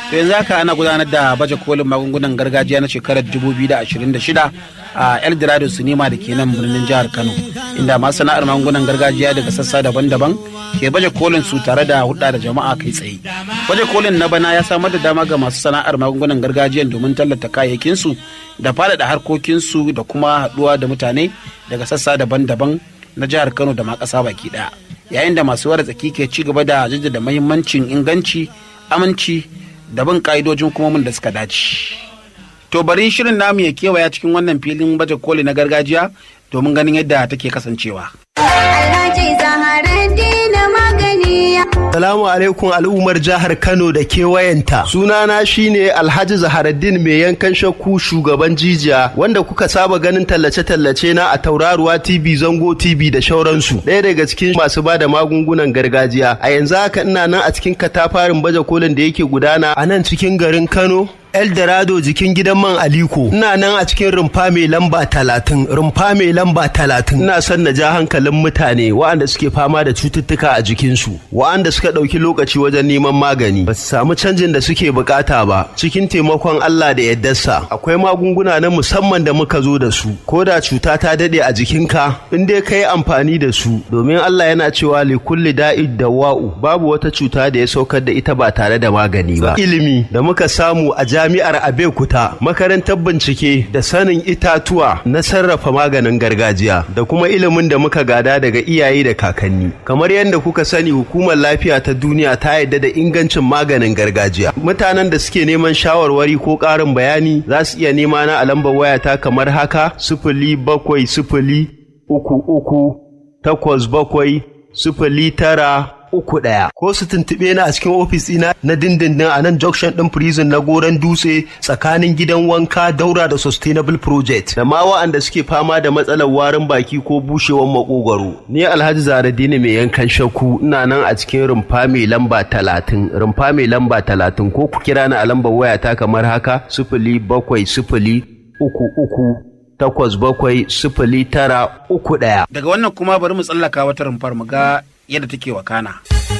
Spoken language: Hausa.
to yanzu haka ana gudanar da baje kolin magungunan gargajiya na shekarar 2026 a eldorado sinima da ke nan birnin jihar kano inda masu sana'ar magungunan gargajiya daga sassa daban-daban ke baje kolin su tare da hudda da jama'a kai tsaye baje kolin na bana ya samar da dama ga masu sana'ar magungunan gargajiya domin tallata kayayyakinsu da faɗaɗa harkokinsu da kuma haɗuwa da mutane daga sassa daban-daban na jihar kano da ma ƙasa baki ɗaya yayin da masu wara tsaki ke ci gaba da jaddada mahimmancin inganci aminci da bin ka'idojin hukumomin da suka dace. To bari shirin namu ya kewaya cikin wannan filin baje koli na gargajiya domin ganin yadda take kasancewa. Alhaji Zaharaddin magani. Salamu alaikum al'ummar jihar Kano da kewayenta. Sunana shine Alhaji Zaharaddin mai yankan shakku shugaban jijiya wanda kuka saba ganin tallace-tallace na a Tauraruwa TV, Zango TV da shauransu. Ɗaya daga cikin masu bada magungunan gargajiya. A yanzu haka ina nan a cikin katafarin baje kolin da yake gudana a nan cikin garin Kano. Eldorado jikin gidan man Aliko. Ina nan a cikin rumfa mai lamba talatin, rumfa mai lamba talatin. Ina son na ja hankalin mutane waɗanda suke fama da cututtuka a jikinsu, waɗanda suka ɗauki lokaci wajen neman magani, ba su samu canjin da suke bukata ba. Cikin taimakon Allah da yaddarsa, akwai magunguna na musamman da muka zo da su. Ko da cuta ta daɗe a jikinka, in dai ka yi amfani da su, domin Allah yana cewa li kulli da'id da wa'u, babu wata cuta da ya saukar da ita ba tare da magani ba. Ilimi da muka samu a jami'ar Abeokuta makarantar bincike da sanin itatuwa na sarrafa maganin gargajiya da kuma ilimin da muka gada daga iyaye da kakanni kamar yadda kuka sani hukumar lafiya ta duniya ta yarda da ingancin maganin gargajiya mutanen da suke neman shawarwari ko ƙarin bayani za su iya nema na a lambar wayata kamar haka sifili bakwai sifili uku uku takwas bakwai sifili tara uku ɗaya ko su tuntuɓe ni a cikin ofis ɗina na dindindin a nan junction ɗin prison na goron dutse tsakanin gidan wanka daura da sustainable project da ma wa'anda suke fama da matsalar warin baki ko bushewar makogwaro ni alhaji zaradini mai yankan shakku ina nan a cikin rumfa mai lamba talatin rumfa mai lamba talatin ko ku kira ni a lambar wayata kamar haka sifili bakwai sifili uku uku takwas bakwai sifili tara uku ɗaya Daga wannan kuma bari mu tsallaka wata rumfar mu ga yadda take wakana.